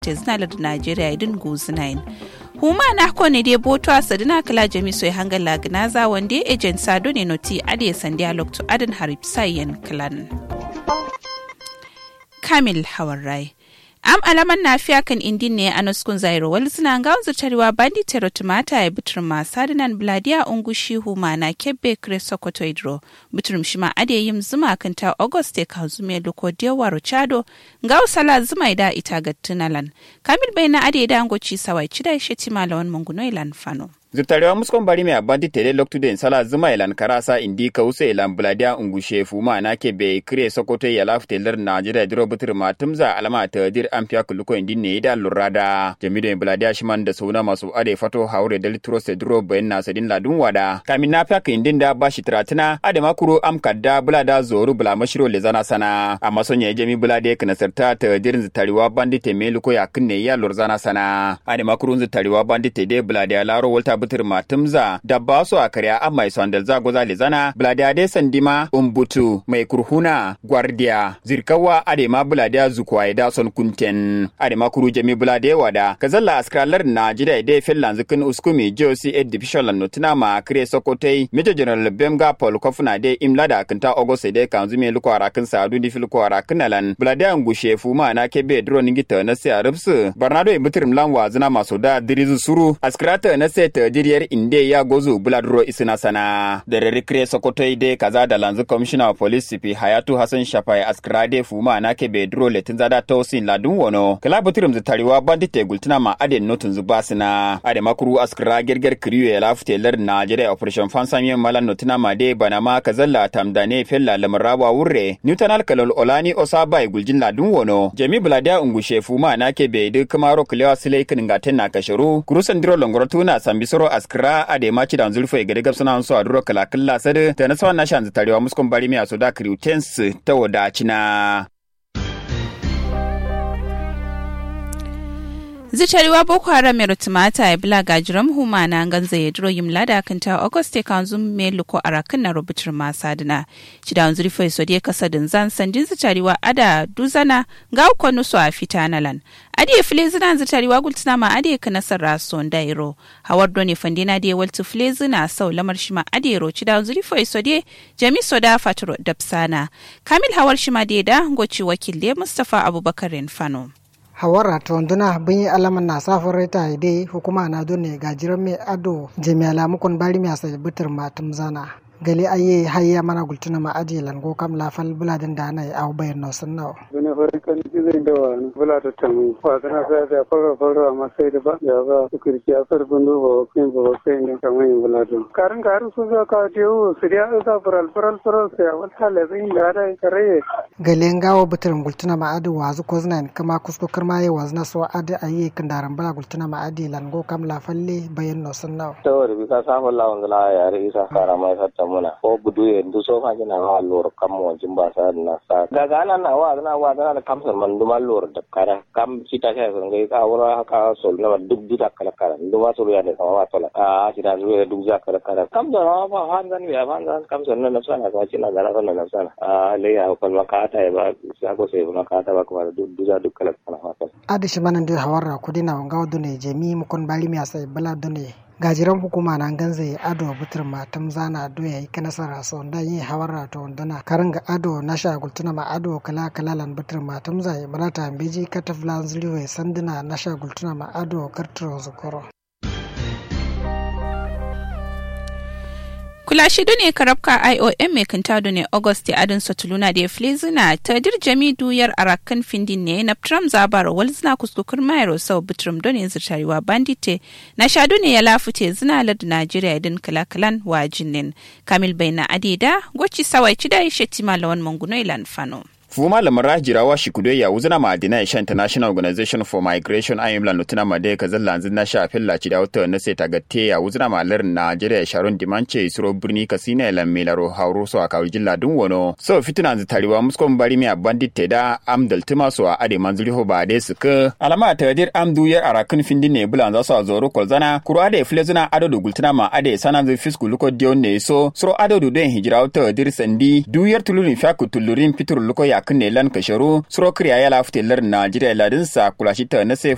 fute zina lar Najeriya idin guzinain. huma na ko ne dai boto a sadina kala jami soy hangal lagnaza wande agent sado ne noti ade sandiya lokto adan harip sayen klan kamil hawarai am alaman nafiya kan indin ne a nuskun zairo wal suna ga wanzu tarewa bandi tero tumata ya butur ma sadinan bladiya ungu shihu ma na kebbe kre sokoto idro buturum shima ade yim zuma kan ta auguste ka zume loko dewa rochado ga usala zuma ida ita ga tunalan kamil bai na ade da angoci sawai cida shi timalawan munguno ilan fano zutarewa muskon bari mai abandi tede loktu den sala zuma ilan karasa indi ka usa ilan buladia ungushe fuma na ke be kire sokoto ya lafte lar najeriya diro butur ma tumza alama ta dir ampiya kuluko indi ne da lurada jamido buladia shiman da sauna masu ade fato haure da litro se duro bayan na sadin ladun wada kamin na fiya indin da bashi tiratina ade makuro am kadda bulada zoru bula mashiro le zana sana amma sonya jami bulade kana sarta ta dirin zutarewa bandi te meluko ya kunne ya lurzana sana ade makuro zutarewa bandi te de buladia laro walta butur matumza da ba su a karya an mai sondal zago zale zana bladade sandima umbutu mai kurhuna gwardiya zirkawa adema buladiya zukwa da son kunten adema kuru jami bulade wada kazalla askralar na jida ide fellan zikin uskumi josi ed division lan notina ma kire sokotai major general bemga paul kofuna de imla da kanta ogose de kanzu me luko arakin sadu di filko arakin alan buladiya ngushe fuma na kebe dro ningita na se arabsu barnado ibutir mlan wazina maso da dirizu suru askrata na se ta diriyar inde ya gozu buladro isina sana da rarikire sokoto ide kaza da lanzu commissioner of police sipi hayatu hassan shafai askrade fuma na ke bedro letin zada tausin ladun wono kala butirum zitariwa bandite gultuna ma aden notun zuba sina ade makuru askra gerger kriyo ya lafute lar najeriya operation fansamiyan malan notuna ma de bana ma kazalla tamdane fella lamarawa wurre newtonal kalol olani osabai guljin ladun wono jami buladiya ungushe fuma na ke bedu kamaro kilewa silai kiningaten na kasharu kurusan diro longorotuna sambisoro askra ade maci da zulfo gade gab suna so aduro kala kala sade ta na sawan na shan tarewa muskon bari mi asoda kriutens ta wadacina zitariwa boko haram mai rutumata ya bila gajiram huma na ganza ya duro yim lada kanta auguste kanzu me luko arakin na rubutar masadina cida wanzu rifo ya sodiya kasa din zan sandin zitariwa ada duzana ga uko nusu a fita na lan adi ya file zina zitariwa gultuna ma adi ya kana sarra son dairo hawar doni fandina da ya waltu file zina sau lamar shima adi ya ro cida wanzu rifo ya sodiya jami soda faturo dapsana kamil hawar shima da ya da goci wakil mustapha abubakar fano. hawara tonduna bin yi alaman na safin reta dai hukuma na dole gajiran mai ado jami'ala mukun bari mai asa bitir matum zana gali aye hayya mana gultuna ma aji lango kam la fal buladin da na au bayan no sun nawo bune fari kan zai da wa bula ta tamu fa kana sai da fara fara amma sai da ba ya ba su kirki a far gundu ba kai ba kai ne kamar yin bula to karin karin su za ka je wo su da za faral faral faral sai wata le zai da da kare gali ngawo bitirin gultuna ma adi wazu koznan kama kusko karma ye wazna so adi aye kandaran bala gultuna ma adi lango kam la falle bayan no sun nawo tawar bi ka safa lawan la ya re isa kara mai satta muna ko budu ye ndu so ka jina ha lor kam mo jimba sa na sa daga ana na wa na wa na kam san man duma lor da kara kam sita ka so ngai ka wura ka sol na duk duk kala kala duma so ya ne sama wa tola a sita zuwa duk za kala kala kam da na ba han zan ya ban zan kam san na sana ka cina da na na sana a le ya ko ma ka ta ba sa ko sai ma ka ta ba kuma duk duk duk kala kala ha adi shi manan da hawarra kudina ngawo dune jemi mukon bali mi asai bala dune gajiran hukuma na ganza ya ado butur matam zana do ya yi nasara so da yi hawara to dana karanga ado na sha gultuna ma ado kala kala lan butur matam zai balata beji kataflan zliwe sandina na sha gultuna ma ado kartro zukoro kula shi ne karabka iom mai kanta ne august adin satuluna da ya flezina ta dir jami duyar arakan findin ne na tram zabar walzina kuskukur mayar sau bitrum don yanzu tarewa bandite na sha ne ya lafute zina lad najeriya idin kalakalan wa jinin kamil bai na adida gwaci sawai ci da ishe tima lawan manguno ilan fano. fuma lamara jirawa shikudo ya wuzina ma dina isha international organization for migration ayim la nutuna ma de kazal lanzin na sha filla ci da wata na sai tagatte ya wuzina ma lar Nigeria sharon dimanche isro birni kasina la milaro hauro so aka jilla dun wono so fituna zu tariwa muskon bari mi bandit te da amdal tuma so a ade manzuri ho ba de suka alama ta dir amdu yar arakin findin ne bulan za su a zoro kolzana kuro ade flezuna ado do gultuna ma ade sanan zu fisku luko dion ne so sro ado do den hijira wata dir sandi duyar tulurin fiaku tulurin fitur luko ya kunne lan kasharu suro kriya ya lafute lar Najeriya ladin sa kulashi ta na